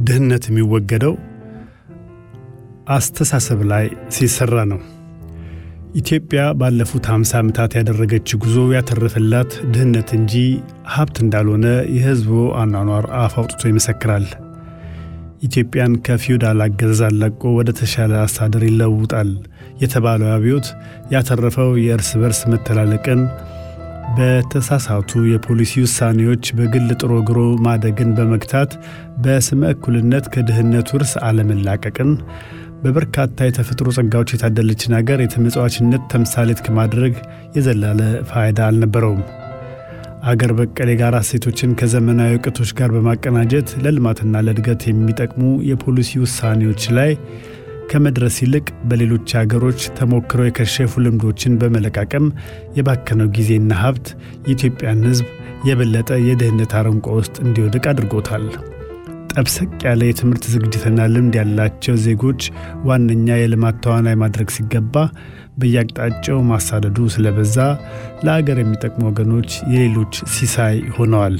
ድህነት የሚወገደው አስተሳሰብ ላይ ሲሰራ ነው። ኢትዮጵያ ባለፉት 50 ዓመታት ያደረገች ጉዞ ያተረፈላት ድህነት እንጂ ሀብት እንዳልሆነ የሕዝቡ አኗኗር አፍ አውጥቶ ይመሰክራል። ኢትዮጵያን ከፊውዳል አገዛዝ አላቆ ወደ ተሻለ አስተዳደር ይለውጣል የተባለው አብዮት ያተረፈው የእርስ በርስ መተላለቅን፣ በተሳሳቱ የፖሊሲ ውሳኔዎች በግል ጥሮ ግሮ ማደግን በመግታት በስመ እኩልነት ከድህነት ውርስ አለመላቀቅን በበርካታ የተፈጥሮ ጸጋዎች የታደለችን አገር የተመጽዋችነት ተምሳሌት ከማድረግ የዘላለ ፋይዳ አልነበረውም። አገር በቀል የጋራ እሴቶችን ከዘመናዊ እውቀቶች ጋር በማቀናጀት ለልማትና ለእድገት የሚጠቅሙ የፖሊሲ ውሳኔዎች ላይ ከመድረስ ይልቅ በሌሎች አገሮች ተሞክረው የከሸፉ ልምዶችን በመለቃቀም የባከነው ጊዜና ሀብት የኢትዮጵያን ሕዝብ የበለጠ የድህነት አረንቋ ውስጥ እንዲወድቅ አድርጎታል። ጠብሰቅ ያለ የትምህርት ዝግጅትና ልምድ ያላቸው ዜጎች ዋነኛ የልማት ተዋናይ ማድረግ ሲገባ በየአቅጣጫው ማሳደዱ ስለበዛ ለአገር የሚጠቅሙ ወገኖች የሌሎች ሲሳይ ሆነዋል።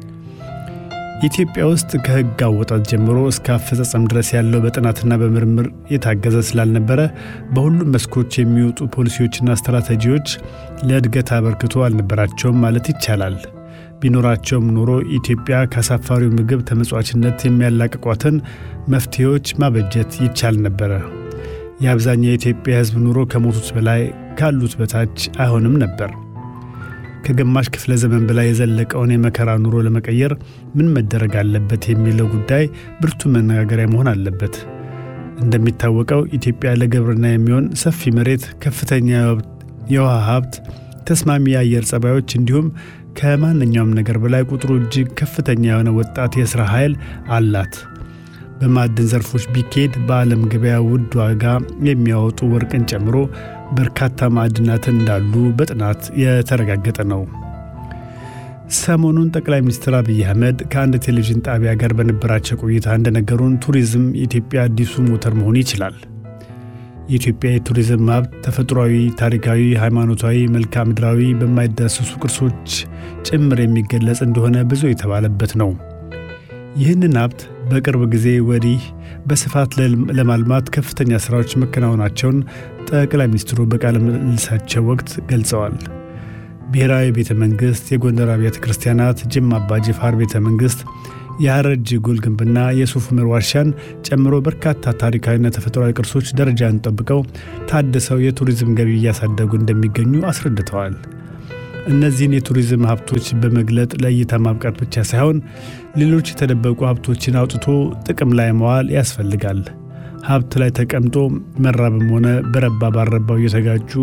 ኢትዮጵያ ውስጥ ከሕግ አወጣት ጀምሮ እስከ አፈጻጸም ድረስ ያለው በጥናትና በምርምር የታገዘ ስላልነበረ በሁሉም መስኮች የሚወጡ ፖሊሲዎችና ስትራቴጂዎች ለእድገት አበርክቶ አልነበራቸውም ማለት ይቻላል። ቢኖራቸውም ኖሮ ኢትዮጵያ ከአሳፋሪው ምግብ ተመጽዋችነት የሚያላቅቋትን መፍትሄዎች ማበጀት ይቻል ነበረ። የአብዛኛው የኢትዮጵያ ሕዝብ ኑሮ ከሞቱት በላይ ካሉት በታች አይሆንም ነበር። ከግማሽ ክፍለ ዘመን በላይ የዘለቀውን የመከራ ኑሮ ለመቀየር ምን መደረግ አለበት የሚለው ጉዳይ ብርቱ መነጋገሪያ መሆን አለበት። እንደሚታወቀው ኢትዮጵያ ለግብርና የሚሆን ሰፊ መሬት፣ ከፍተኛ የውሃ ሀብት፣ ተስማሚ የአየር ጸባዮች እንዲሁም ከማንኛውም ነገር በላይ ቁጥሩ እጅግ ከፍተኛ የሆነ ወጣት የሥራ ኃይል አላት። በማዕድን ዘርፎች ቢኬድ በዓለም ገበያ ውድ ዋጋ የሚያወጡ ወርቅን ጨምሮ በርካታ ማዕድናትን እንዳሉ በጥናት የተረጋገጠ ነው። ሰሞኑን ጠቅላይ ሚኒስትር አብይ አህመድ ከአንድ ቴሌቪዥን ጣቢያ ጋር በነበራቸው ቆይታ እንደነገሩን ቱሪዝም የኢትዮጵያ አዲሱ ሞተር መሆን ይችላል። የኢትዮጵያ የቱሪዝም ሀብት ተፈጥሯዊ፣ ታሪካዊ፣ ሃይማኖታዊ፣ መልክዓ ምድራዊ በማይዳሰሱ ቅርሶች ጭምር የሚገለጽ እንደሆነ ብዙ የተባለበት ነው። ይህንን ሀብት በቅርብ ጊዜ ወዲህ በስፋት ለማልማት ከፍተኛ ሥራዎች መከናወናቸውን ጠቅላይ ሚኒስትሩ በቃለ ምልልሳቸው ወቅት ገልጸዋል። ብሔራዊ ቤተ መንግሥት፣ የጎንደር አብያተ ክርስቲያናት፣ ጅማ አባ ጅፋር ቤተ መንግሥት የሐረር ጀጎል ግንብና የሱፍ ዑመር ዋሻን ጨምሮ በርካታ ታሪካዊና ተፈጥሯዊ ቅርሶች ደረጃን ጠብቀው ታድሰው የቱሪዝም ገቢ እያሳደጉ እንደሚገኙ አስረድተዋል። እነዚህን የቱሪዝም ሀብቶች በመግለጥ ለእይታ ማብቃት ብቻ ሳይሆን ሌሎች የተደበቁ ሀብቶችን አውጥቶ ጥቅም ላይ መዋል ያስፈልጋል። ሀብት ላይ ተቀምጦ መራብም ሆነ በረባ ባረባው እየተጋጩ